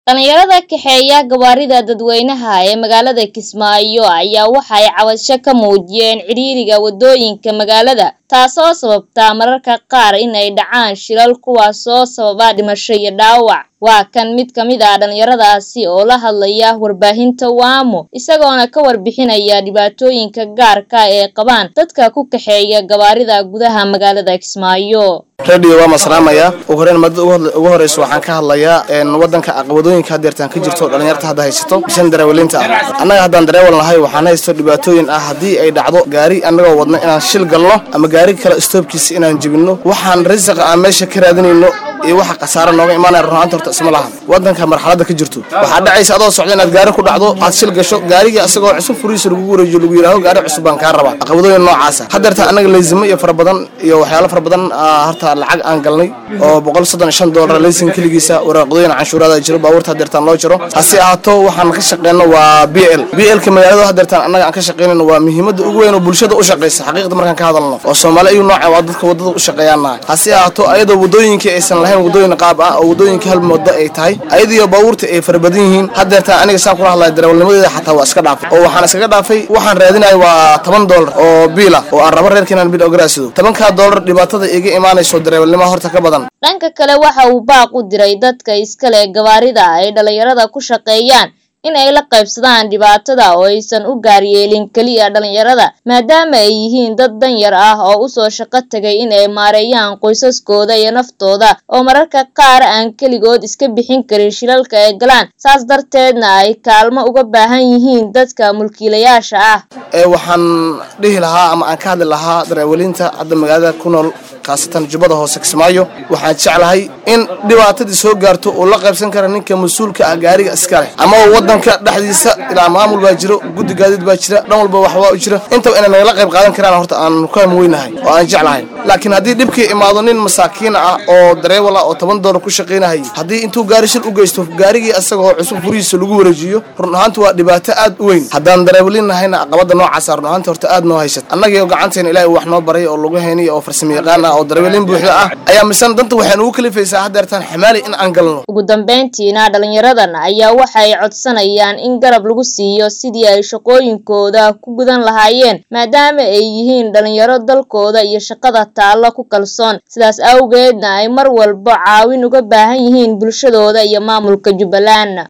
dhalinyarada kaxeeya gawaarida dadweynaha ee magaalada kismaayo ayaa waxay cabasho ka muujiyeen cidhiiriga wadooyinka magaalada taasoo sababta mararka qaar in ay dhacaan shilal kuwaasoo sababa dhimasho iyo dhaawac waa kan mid ka mid ah dhalinyaradaasi oo la hadlaya warbaahinta waamo isagoona ka warbixinaya dhibaatooyinka gaarka ee qabaan dadka ku kaxeeya gawaarida gudaha magaalada kismaayo radio waa masalaamaya ugu horeyn madada ugu horeysa waxaan ka hadlayaa wadanka aqwadooyinka hadeertaan ka jirto dhalinyarta hadda haysato bishan dareewalinta ah annaga haddaan dareewal nahay waxaan haysto dhibaatooyin ah haddii ay dhacdo gaari annagoo wadna inaan shil galno ama gaari kale stoobkiisa inaan jebinno waxaan risiqa aan meesha ka raadinayno iyo waxa khasaaro nooga imaanaya runaanta horta isma lahan wadanka marxaladda ka jirto waxaa dhacaysa adoo socda inaad gaari ku dhacdo aad shil gasho gaarigii asagoo cusub furiisa lagu wareejiyo lagu yidhaaho gaari cusub baan kaa rabaa aqwadooyin noocaasa hadeertaan annaga leysimo iyo fara badan iyo waxyaalo fara badan horta lacag aan galnay oo boqol soddon iyo shan doolar leysin keligiisa waraaqadooyin canshuuraada jiro baabuurta hadeertaan loo jiro hase ahaato waxaan ka shaqeyno waa b l b lka magaalada hadeertaan annaga aan ka shaqeynayno waa muhiimada ugu weyn oo bulshada u shaqeysa xaqiiqda markaan ka hadalno oo soomaali ayuu nooca waa dadka wadada u shaqeeyaanahay hase ahaato ayadoo wadooyinkii aysan lahayn wadooyin qaab ah oo wadooyinka hal moodo ay tahay ayadiyo baabuurta ay fara badan yihiin hadeertaan aniga saan kula hadlaya darawalnimadeeda xataa waa iska dhaafay oo waxaan iskaga dhaafay waxaan raadinaya waa toban doolar oo biila oo aan rabo reerka inaan bil ogaraasido tobankaa doolar dhibaatada iga imaanayso darawalnimo horta ka badan dhanka kale waxa uu baaq u diray dadka iskale gawaarida ay dhalinyarada ku shaqeeyaan in ay la qaybsadaan dhibaatada oo aysan u gaaryeelin keliya dhalinyarada maadaama ay yihiin dad danyar ah oo usoo shaqo tagay in ay maareeyaan qoysaskooda iyo naftooda oo mararka qaar aan keligood iska bixin karin shilalka ay galaan saas darteedna ay kaalmo uga baahan yihiin dadka mulkiilayaasha ah waxaan dhihi lahaa ama aan ka hadli lahaa darawaliinta hadda magaalada ku nool khaasatan jubbada hoose kismaayo waxaan jeclahay in dhibaatadii soo gaarto uu la qaybsan kara ninka mas-uulka ah gaariga iska leh ama wadanka dhexdiisa ilaa maamul baa jiro guddi gaadiid baa jira dhan walba wax waa u jira intaba inay nagala qayb qaadan karaan horta aan ku hamweynahay oo aan jeclahay laakiin haddii dhibkii imaado nin masaakiin ah oo dareewal ah oo toban doolar ku shaqaynahayay haddii intuu gaari shil u geysto gaarigii asagoo cusub furihiisa lagu wareejiyo run ahaanta waa dhibaato aad u weyn haddaan dareewalin nahayna aqabada noocaasa run ahaanta horta aad noo haysat annagii gacanteena ilaahay wax noo baray oo lagu haynay oo farsamo yaqaan ah oo dareewalin buuxda ah ayaa misan danta waxaynu ugu kalifaysaa hadeertaan xamaali in aan galno ugu dambeyntiina dhalinyaradan ayaa waxay codsanayaan in garab lagu siiyo sidii ay shaqooyinkooda ku gudan lahaayeen maadaama ay yihiin dhalinyaro dalkooda iyo shaqada taallo ku kalsoon sidaas awgeedna ay mar walba caawin uga baahan yihiin bulshadooda iyo maamulka jubbaland